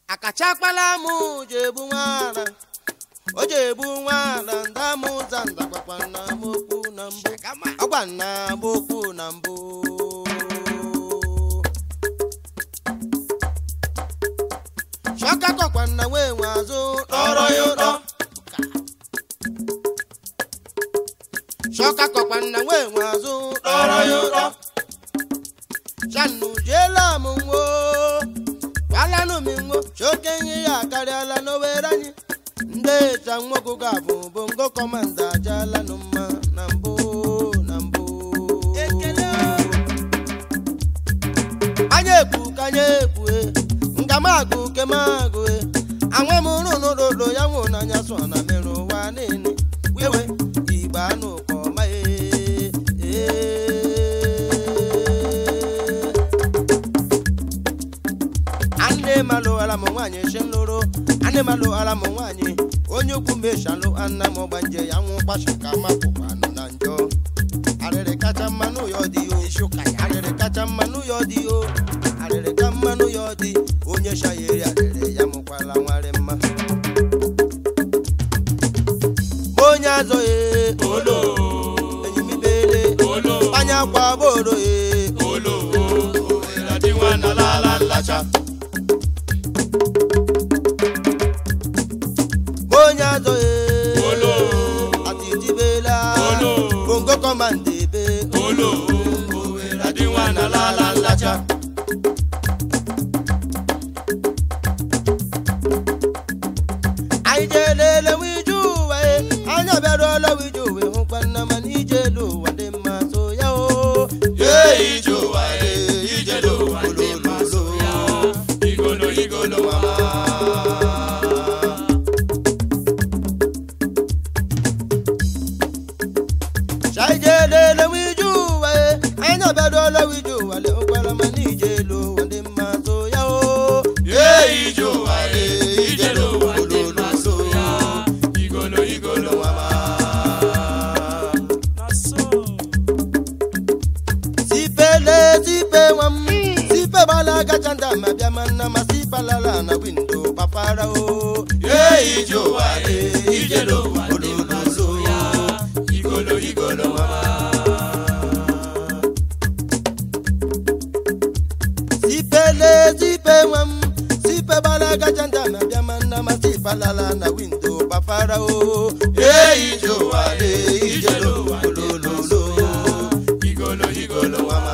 akachakpala mụ jebu nwaara o jebu nwaara ndamụ ụza ndagbakwa nna m okwu na mbụ ọgwa nna m okwu na mbụ chọka kọkwa nna nwee nwe azụ lọrọ ya ụlọ chọka kọkwa nna nwee nwe azụ lọrọ ya ụlọ chanụ jeela m nwo gwalanụ m nwo choke ihe ya akarịala n'owere anyị ndị ịcha nwoke ga-abụ bụ ngo kọmanda ajalanụ mma na mbụ na mbụ ekele anya ekwu ka anya ekwu nga m agụ ke m agụ anwe m rụnụrodo ya nwụ n'anya so na mere ụwa niile wewe igbe anụ kọma ee ane malụ ala m nwaanyị shi nlụrụ ane malụ ala m nwaanyị onye ukwu meshalụ anna m ọgbanje ya nwụ kpasha ka mapụkwanụ na njọ arịrị kacha mmanụ ya dị o arịrị kacha mmanụ ya dị o arịrị ka mmanụ ya dị onye shayeri arịrị ya mụkwala nwarị mma Ma onye azọghị olo enyimibele olo anya kwa boro e olo owere dị nwa na lala nlacha Ma onye azọghị olo atitibela olo bongo kọmanda ebe olo owere dị nwa na lala nlacha anyị jelele wiju ụwa e anya bịaruola wiju ụwa hụkwa nna mana ijelu ụwa dị mma so ya o Ee, ije ụwa ee, ije n'ụwa dị mma so ya. Igolo igolo mama anyị jelele wiju ụwa e anya bịaruola wiju ụwa dị hụkwara mana ijelu ụwa dị mma so ya o Ee, ije ụwa ee, ije n'ụwa dị mma so ya. Igolo igolo mama sipele sipe nwa m sipe gbala gacha ndị ama bịa ma nna ma sipalala na windo gbafara o Ee, ije ụwa ee, ije n'ụwa dị mma so ya. Igolo igolo mama sipele sipe nwa m sipe gbala gacha ndị ama bịa ma nna ma sipalala na windo gbafara o Ee, ije ụwa ee, ije n'ụwa dị mma so ya. Igolo igolo mama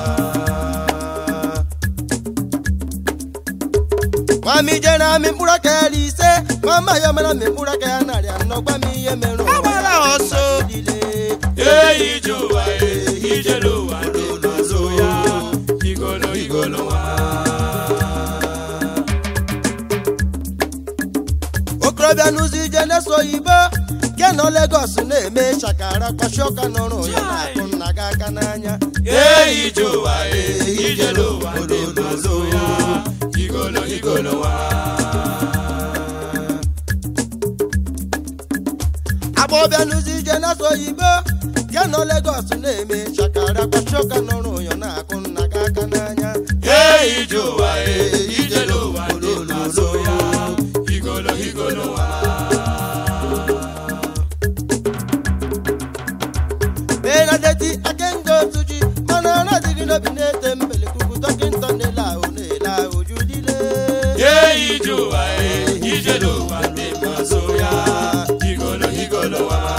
nwami jere amị mkpụrụ aka ya iri ise nwama ya mara amị mkpụrụ aka ya narị anọ gwa m ihe mere ụwa Agbara ọsọ. niile Ee, ije ụwa ee, ije n'ụwa dị mma so ya. Igolo igolo mama okorobịa n'ụzọ ije na-eso oyibo ke nọ Legọs na-eme shakara kwashi ọka n'ọrụ ya na-akụ nna gị aka n'anya Ee, ije ụwa ee, ije n'ụwa dị mma so ya. Igolo igolo mama agbọbịa n'ụzọ ije na-eso oyibo ke nọ Legọs na-eme shakara kwashi ọka n'ọrụ ya na-akụ nna gị aka n'anya Ee, ije ụwa ee, ije n'ụwa dị mma so ya. Igolo igolo mama benadeti akengo tuji mana ọ na-adịghị n'obi na-ete mbelekuku dọkịta na-ele ahụ na-ele ahụ judile Ee, ije ụwa ee, ije n'ụwa dị mma so ya. Igolo igolo mama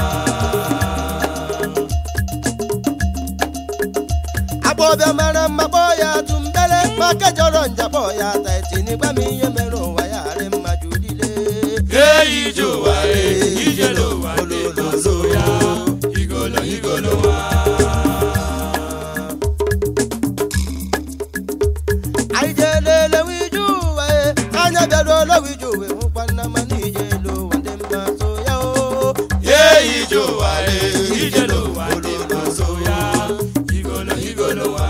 agbọbịa mara mma kpọọ ya atụ mbele maka jọrọ nja kpọọ ya ata etini gwa m ihe mere ụwa ya harị mma judile Ee, ije ụwa ee, ije n'ụwa dị mma so ya. Igolo igolo mama anyị jelele wiju ụwa e anya bịaruola wiju uwe hụkwa nna mana ijelu ụwa dị mma so ya o Ee, ije ụwa ee, ije n'ụwa dị mma so ya. Igolo igolo mama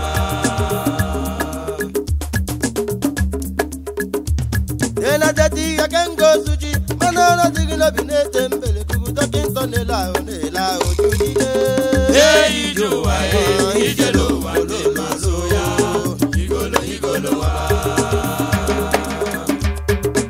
enadeti akengo suji mana ọ na-adịghị n'obi na-ete mbelekuku dọkịta na-ele ahụ na-ele ahụ judile Ee, ije ụwa ee, ije n'ụwa dị mma so ya. Igolo igolo mama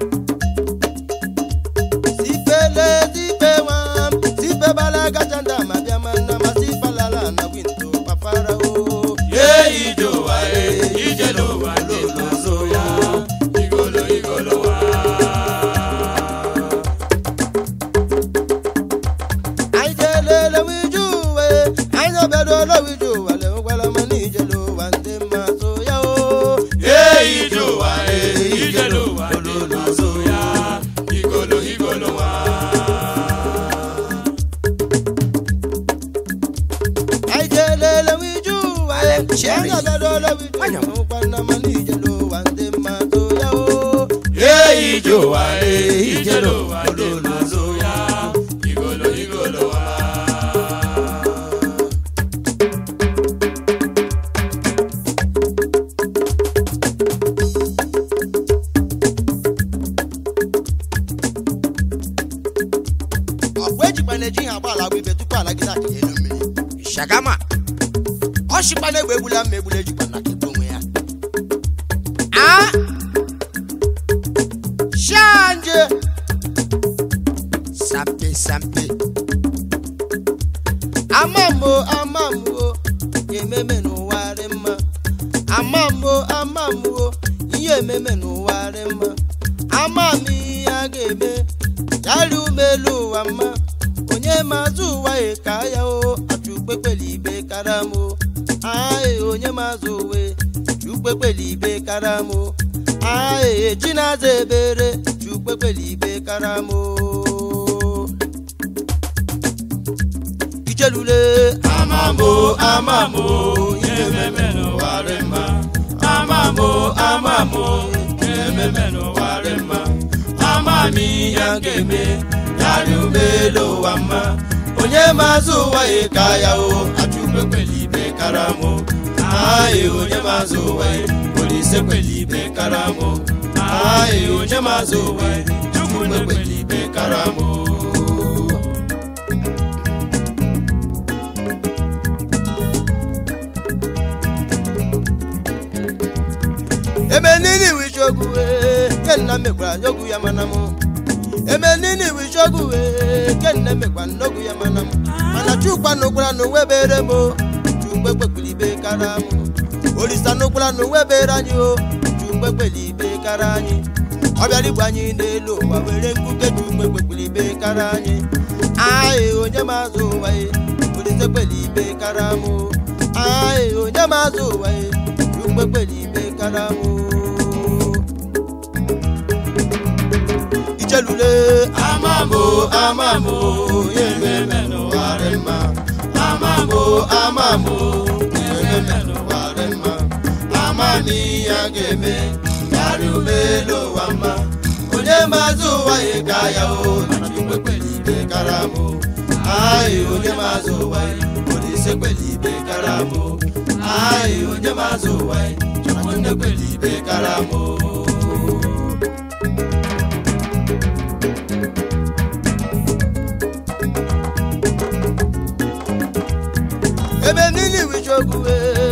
ije ụwa ee ijele ụwa dị mma so ya igolo igolo wa ọkwa ejikwa na-eji ihe agba ala agba ibe tupu ala gị na-akị elu mmiri shagama ọ shikwa na egbe egbula mma egbula ejikwa na kegbu onwe ya a shanje sampe sampe amambo amambo ememe n'ụwa dị mma amambo amambo ihe ememe n'ụwa dị mma amam ihe a ga-eme yari umelu ụwa mma onye mazụ ụwa ye ka ya o achụkpekpele ibe karamo ae onye mazụ uwe chukpekpele ibe karamo ae chinaza ebere chukpekpele ibe karamo ijelule amamo amamo ihe ememe n'ụwa dị mma amamo amamo ihe ememe n'ụwa dị mma amami ya ga-eme yarị ụgbọelu ụwa mma onye mazụ ụwa ya ka ya o achụkwe kwele ibe karamụ aị onye mazụ ụwa ya olise kwele ibe karamụ aị onye mazụ ụwa ya chukwu kwele ibe karamụ eme nini wichogwu kenna mekwara n'ogwu ya mana mụ eme nini wichogwu kenna mekwa n'ogwu ya mana mụ mana chukwa n'ụkwara n'onwebere m chukwe kpekwere ibe kara mụ olisa n'ụkwara n'onwebere anyị o chukwe kpere ibe kara anyị ọ bịara igbu anyị n'elu ụwa were nkuke chukwe kpekwere ibe kara anyị anyị onye mazụ ụwa ye olise kpere ibe kara mụ anyị onye mazụ ụwa ye chukwe kpere ibe kara mụ ijelule amamo amamo ihe ememe n'ụwa dị mma amamo amamo ihe ememe n'ụwa dị mma amami ya ga-eme yarị ụgbọelu ụwa mma onye mazụ ụwa ya ka ya o chukwu kwele ibe karamụ ayị onye mazụ ụwa ya olise kwele ibe karamụ ayị onye mazụ ụwa ya chukwu nne kwele ibe karamụ ebe niile wichogwu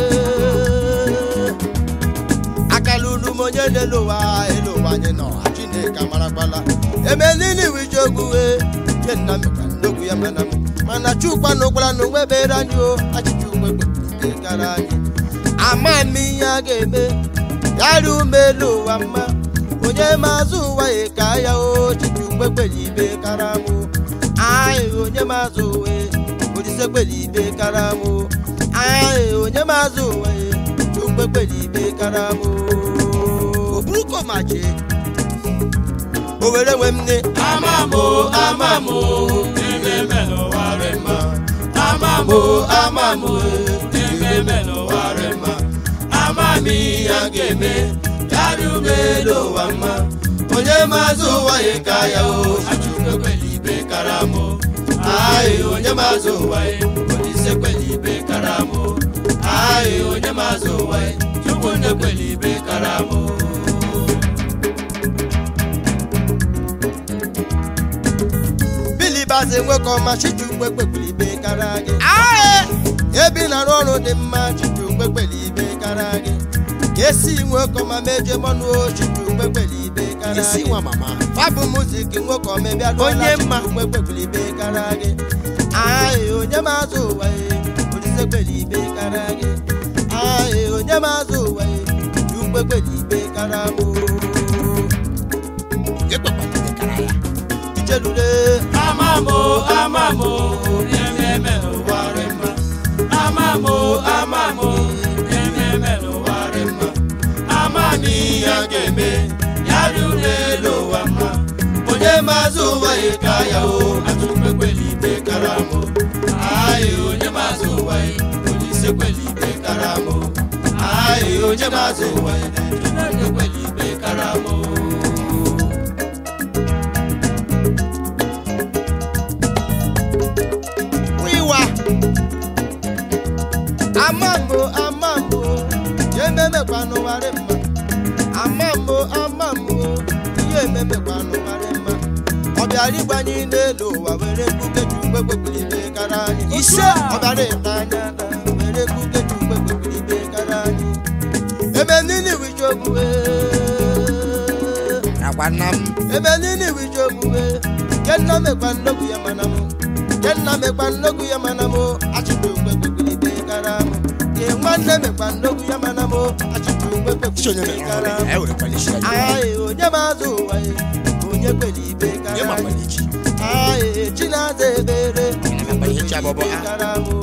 akalulu m onye n'elu ụwa elu ụwa anyị nọ chineke amarakwala ebe niile wichogwu ke nna mekwa n'ogwu ya mana m mana chukwa na ụkwara na onwebere anyị o achịcha ugbe kpekpe gara anyị ama m ihe a ga-eme yari ume elu ụwa mma onye mazụ ụwa ya ka ya o chicha ugbe kpere ibe kara mụ anyị onye mazụ uwe olise kpere ibe kara mụ anyị onye mazụ uwe chukwe kpere ibe kara mụ oburukomaje o were nwe m nne amamo amamo ememe n'ụwa dị mma amamo amamo ememe n'ụwa dị mma amami ya ga-eme yarị ụgbọelu ụwa mma onye mazụ ụwa ya ka ya o achụkwe kwele ibe karamụ ayị onye mazụ ụwa ya olise kwele ibe karamụ ayị onye mazụ ụwa ya chukwu nne kwele ibe karamụ bilibazi nwoke ọma chichukwe kpekwere ibe kara gị ebe ị na-arụ ọrụ dị mma chichukwe kpere ibe kara gị esi nwoke ọma meje mọnụ o chichukwe kpere ibe kara gị fabụ muzik nwoke ọma bịa onye mma chichukwe kpekwere ibe kara gị ayị onye mazụ ụwa ye olise kpere ibe kara gị ayị onye mazụ ụwa ye chukwe kpere ibe kara mụ ijelule amamo amamo ememe n'ụwa dị mma amamo amamo ememe n'ụwa dị mma amami ya ga-eme yarị ụlọelu ụwa mma onye mazụ ụwa ya ka ya o atụkpekwele ibe karamụ ayị onye mazụ ụwa ya olise kwele ibe karamụ ayị onye mazụ ụwa ya chukwu kwele ibe karamụ ememekwa n'ụwarị mma amammo amammo ihe ememekwa n'ụwarị mma ọ bịara ịgbanye n'elu ụwa were mkpukeji ugbe kwekiri ibe kara anyị Ise! ọ bịara ịta anya na were mkpukeji ugbe kwekiri ibe kara anyị ebe niile wiche ogbue agwa nna m ebe niile wiche ogbue nke nna mekwa nnokwu ya mana mụ nke nna mekwa nnokwu ya mana mụ achịkwa ugbe kwekiri ibe kara mụ nke nwanne mekwa nnokwu ya mana mụ achịkwa ugbe isi onye kwekiri mere ibe kara ọhụrụ mụ ya ewerekwala isi ya Aye, onye mazụ ụwa ya onye kwere ibe nye kara makwala anyị echi Aye, chinaza ebere na-emekwa ihe chi abọbọ ha kara mụ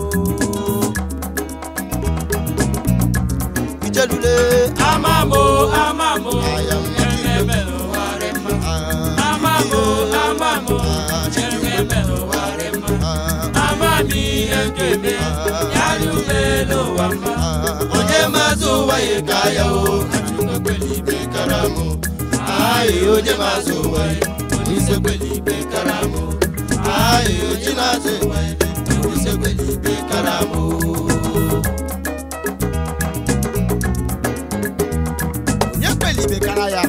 ijelule Amamo, amamo, aya ememelo warema. Amamo, amamo, ememelo warema. Amami ekebe, yalubelo wama. onye mazụ ụwa ya ka ya o Achuka kwelibe karamu. Aye, onye mazụ ụwa ya Onise kwelibe karamu. Aye, chinaza ebere Onise kwelibe karamu. onye kwere ibe kara ya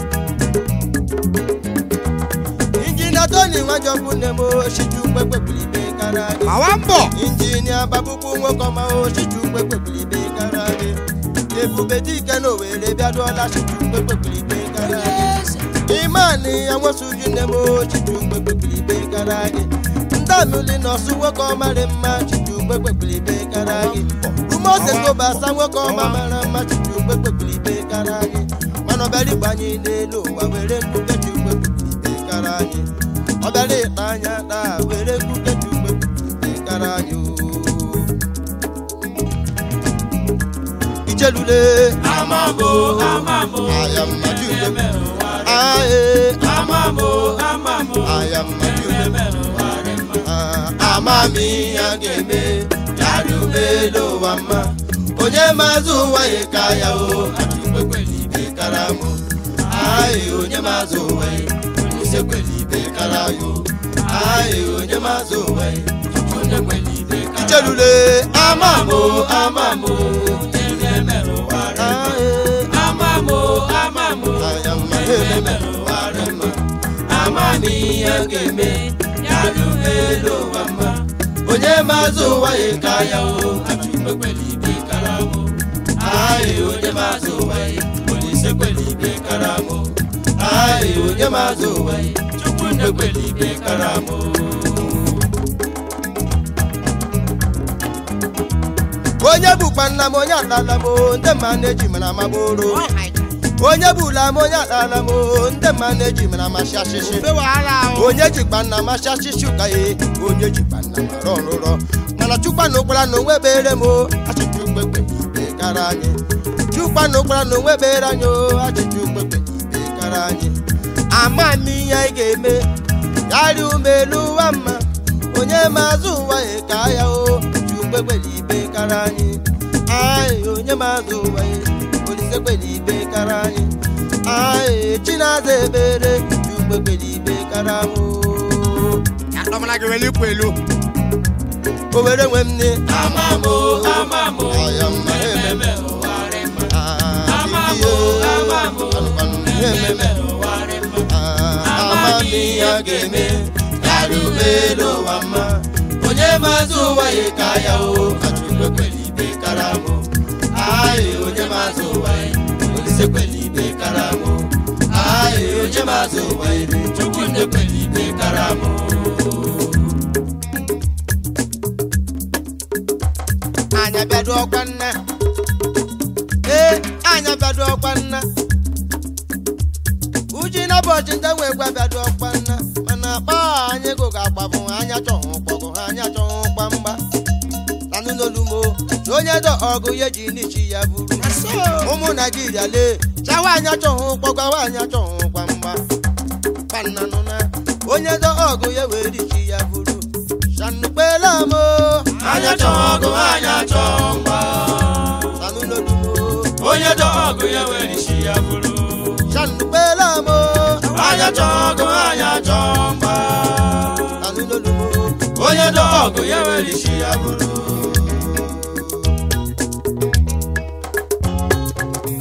injinia toni nwajọkwu nne m oshiji ugbe kwekwere ibe kara gị mawa mbọ injinia babukwu nwoke ọma oshiji ugbe kwekwere ibe kara gị ebube dike na owere bịaduola shiji ugbe kwekwere ibe kara gị imani ya nwesuju nne m oshiji ugbe kwekwere ibe kara gị ndamuli nọsụ nwoke ọma dị mma shiji ugbe kwekwere ibe kara gị umeosekobasa nwoke ọma mara mma shiji ugbe kwekwere ibe kara gị mana ọbịara ịgbanye n'elu ụwa were mkpuke ji ugbe kwekwere ibe kara anyị ọbịara ịta anya taa were mkpuke ji ugbe kwekwere ibe kara anyị oo. ijelule Amamo, amamo, aya mmadụ ule ememelo warema. ae Amamo, amamo, aya mmadụ ule ememelo warema. amami ya ga-eme ya dubelu ụwa mma onye mazụ ụwa ya ka ya o Achuka kwelibe kara mụ aị onye mazụ ụwa ya onye kweli ibe kara yo aị onye mazụ ụwa ya onye kwelibe karamu. ijelule amamo amamo, ememelo warema. aị Amamo, amamo, aya mmadụ eme ememelo warema. Amami ya ga-eme, ya rubelu ụwa mma. onye mazụ ụwa ya ka ya o Achuka kwelibe karamu. Aye, onye mazụ ụwa ya, Olise kwelibe karamu. aị onye mazụ ụwa ya Chukwu nne kwelibe karamu. onye bụkwa nna m onye atala m o, ndị mma na-eji mara amaboro onye bụla m onye atala m o, ndị mma na-eji mara amasị asịsị ofe wàhálà o onye jikwa nna amasị asịsị ụka ya onye jikwa nna mara ọrụrọ mana chukwa na ụkpara na onwe bere m o, achịcha ukpekpe ibe kara anyị chukwa na ụkpara na onwe bere anyị o achịcha ukpekpe ibe kara anyị ama m ihe anyị ga-eme yarị umelu ụwa mma onye mazụ ụwa ya ka ya o ji ukpekpere ibe kara anyị anyị onye mazụ ụwa ya olise kwere ibe kara anyị anyị chinaza ebere ji ukpekpere ibe kara m o. akpọmọla gị wele ikwu elu o were nwe m ne Amamo, amamo, aya mma eme ememelo warema. Ah, Amamo, bibiye. amamo, Anụkwanụ ihe ememe ememelo warema. Ah, amami ya ga-eme yarị umelu ụwa mma onye mazụ ụwa ya ka ya o achụkwe kwere ibe kara mụ anyị onye mazụ ụwa ya olise kwere ibe kara mụ anyị onye mazụ ụwa ya chukwu nne kwere ibe kara mụ anya bịado ọkwa nna ee anya bịado ọkwa nna uji na bọchị ndị nwe gwa bịado ọkwa nna mana akpa anyị go ga-agbabụ anya chọhụ kpọgụ ha anya chọhụ kwa mgba nanụ n'olumo na onye dọ ọgụ ya ji n'ichi ya buru ụmụ naijiria lee chawa anya chọhụ kpọgwa anya chọhụ kwa mgba kpannanụ na onye dọ ọgụ ya wee richi ya buru shanukpela mo Anya chọọ ọgụ, anya chọọ mgba. nanụ n'olumo Onye chọọ ọgụ ya were isi ya bụrụ. shanukpela mo Anya chọọ ọgụ, anya chọọ mgba. nanụ n'olumo Onye chọọ ọgụ ya were isi ya bụrụ.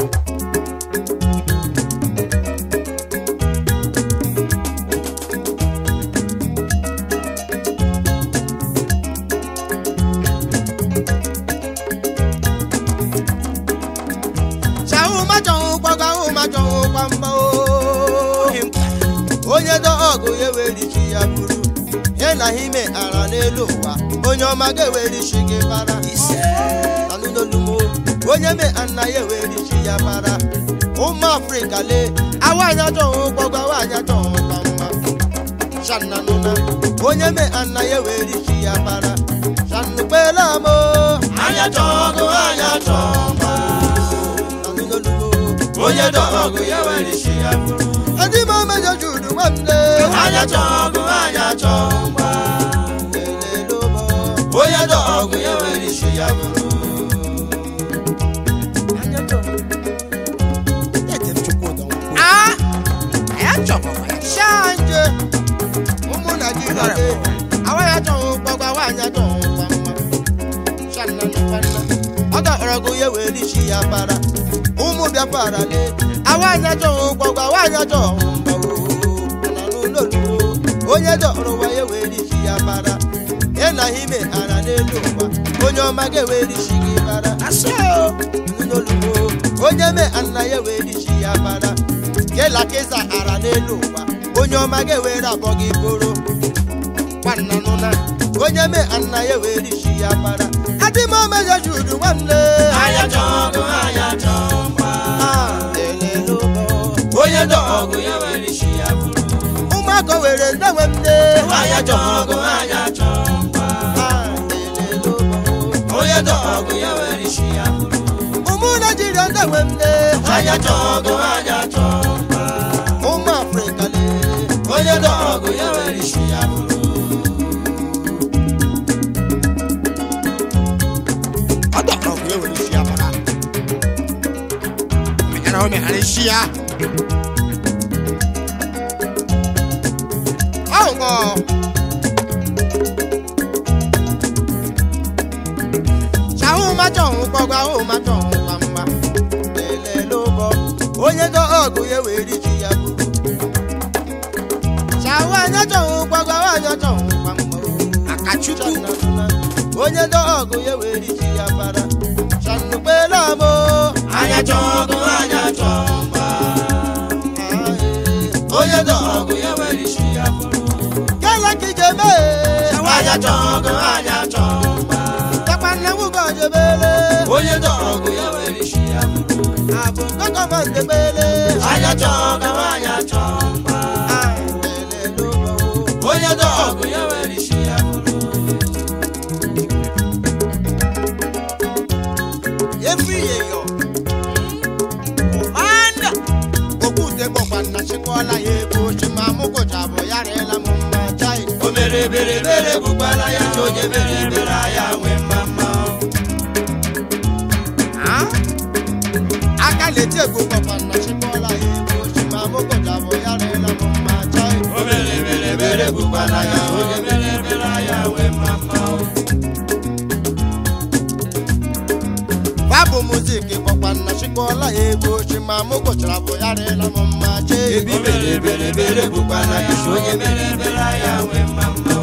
onye dọ ọgụ ya ewerichi ya buru ihe na ime ara n'elu ụwa onye ọma ga-ewerichi gị bara anụnolumo onye me ana ya ewerichi ya bara ụmụ afrịka lee awaanya chọhụ gbọgwa awaanya chọhụ ka mma shananụna onye me ana ya ewerichi ya bara shanukpelamo anya chọgụ anya chọgba anụnolumo onye dọ ọgụ ya were isi ya bụrụ ndị ma mejọ judu nwanne anya chọgụ anya chọgba elelobo onye dọ ọgụ ya were isi ya bụrụ shanje ụmụ naijiria le awanya chọhụ gbọgwa awanya chọhụ kwa mma shananụkwanna ọ dọrọgụ ya were isi ya bara ụmụ bịakwara le awanya chọhụ gbọgwa awanya chọhụ mgba nanụloluo onye dọrọwa ya were isi ya bara ya na ime ara n'elu ụwa onye ọma ga-ewere isi gị bara nụnoluo onye me ana ya were isi ya bara kela keza ara n'elu ụwa onye ọma ga-ewere abọ gị bụrụ nwanna onye me ana ya were isi ya bara adịmọmeja judu nwanne anya chọgụ anya chọgba Ah, elelobo. onye dọ ọgụ ya were isi ya bụrụ ụmụaka were ndewe m nne anya chọgụ anya chọgba Ah, elelobo. onye dọ ọgụ ya were isi ya bụrụ ụmụ naijiria ndewe m nne anya chọgụ anya chọgba ụmụ afrịka lee onye dọ ọgụ ya were isi ya bụrụ ọdọọgụ ya were isi ya bara mekana o meghara isi ya ọṅụ ṣahụ machọhụ gbọgwa ahụ machọhụ kwa mma lelele ụbọ onye dọ ọgụ ya were isi ya buru ṣahụ anya chọhụ gbọgwa ahụ anya chọhụ kwa mma akachukwu onye dọ ọgụ ya were isi ya bara shanukpelamo anya chọgụ anya chọgba onye dọ ọgụ ya were isi ya bụrụ gala kijeme anya chọgụ anya chọgba takwanne nwugo jebele onye dọ ọgụ ya were isi ya bụrụ abụ nkọkọmandebele anya chọgụ anya chọgba onye dọ ọgụ ya were isi ya bụrụ efiyeyo ụmanda okwute gbọkwanna chịkwala ya ego chima mụgụcha bụ ya rịela m mma chai o mere bere bere bụkwala ya onye mere bere ya nwee mma mma aka na-eti egwu gbọkwanna chịkwala ya ego chima mụgụcha bụ ya rịela m mma chai o mere bere bere bụkwala ya onye mere bere ya nwee mma mma babụ muzik gbọkwanna chịkwala ya ego chima mụgụchara bụ ya rịela m mma chai o mere bere bere bụkwala ya onye mere bere ya nwee mma mma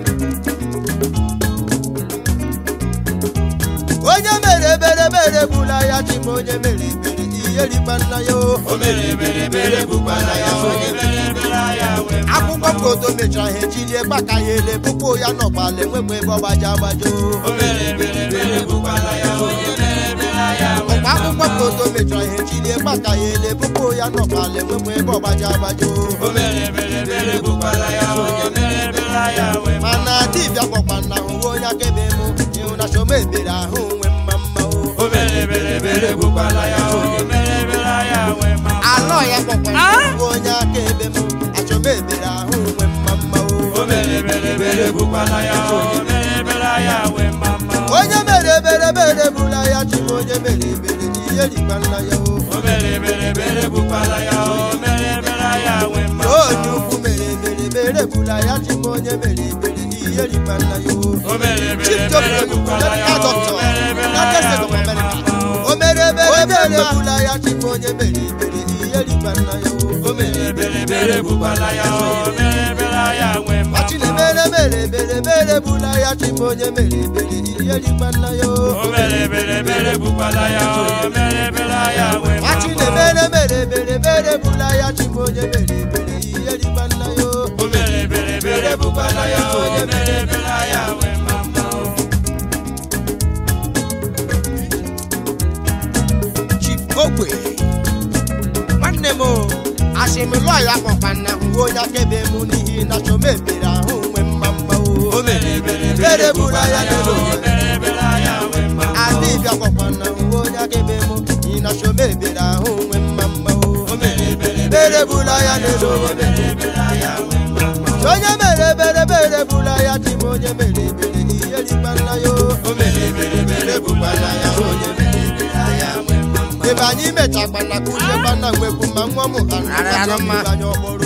onye mere ebere bere bụla ya chima onye mere ebere ihe rikpa nna ya o o mere bere bere bụkwala ya onye mere bere ya nwee mma akwụkwọ foto mechara ha ejilie gbaka ya ele pụpụ ya nọkwala enwekwa ebe ọgbaji agbajo o mere bere bere bụkwala ya onye mere bere ya nwee ọkwa akwụkwọ foto mechara ha ejilie gbaka ya ele pụpụ ya nọkwala enwekwa ebe ọgbaji agbajo o mere bere bere bụkwala ya onye mere bere ya nwee mma mana dibịa gwakwa na hụwe onye akaebe mụ ịhụ na chọma ebere ahụ nwe mma mma o o mere bere bere bụkwala ya onye mere bere ya nwee mma alọ ya gwakwa na hụwe onye akaebe mụ achọma ebere ahụ nwe mma mma o o mere bere bere bụkwala ya onye mere bere ya nwee mma mma onye mere ebere bere bụla ya chima onye mere ebere ihe rikpa nna ya o o mere bere bere bụkwala ya onye mere bere ya nwee mma onye ukwu mere ebere bere bụla ya chima onye mere ebere ihe rikpa nna ya o o mere bere Chief bere Joe bụkwala ya medical onye doctor mere bere United ya States of nwee mma America mma o mere ebere bere bụla ya chima onye mere ebere ihe rikpa nna ya o o mere bere bere bụkwala ya onye mere bere ya nwee mma machi na-emere mere ebere bere bụla ya chima onye mere ebere ihe rikpa nna ya o o mere bere bere bụkwala ya onye mere bere ya nwee mma machi mma na-emere mere ebere bere bụla ya chima onye mere ebere ihe rikpa nna ya bụkwara ya onye mere ebere anya nwee mma mma o Chief Ogwe nwanne m o asịmịlọ ya kpọkwa nna hụ onye akebe m n'ihi na chọm ebere ahụ nwe mma mma o o mere ebere Ebere bụrụ anya ya n'elu onye mere ebere anya nwee mma mma o adịbịa kpọkwa nna hụ onye akebe m n'ihi na chọm ebere ahụ nwe mma mma o o mere ebere ebere bụrụ ya n'elu onye mere ebere anya nwee mma mma o onye mere ebere ebere bụrụ ya dị m onye mere ebere ihe rikpa nna ya o o mere ebere ebere bụkwara ya onye mere ebere anya nwee mma mma ebe anyị mechakwana kụzie gbanna nwekwu ma nwa m ha Ara ya nọ mma. anyị ọkpọrọ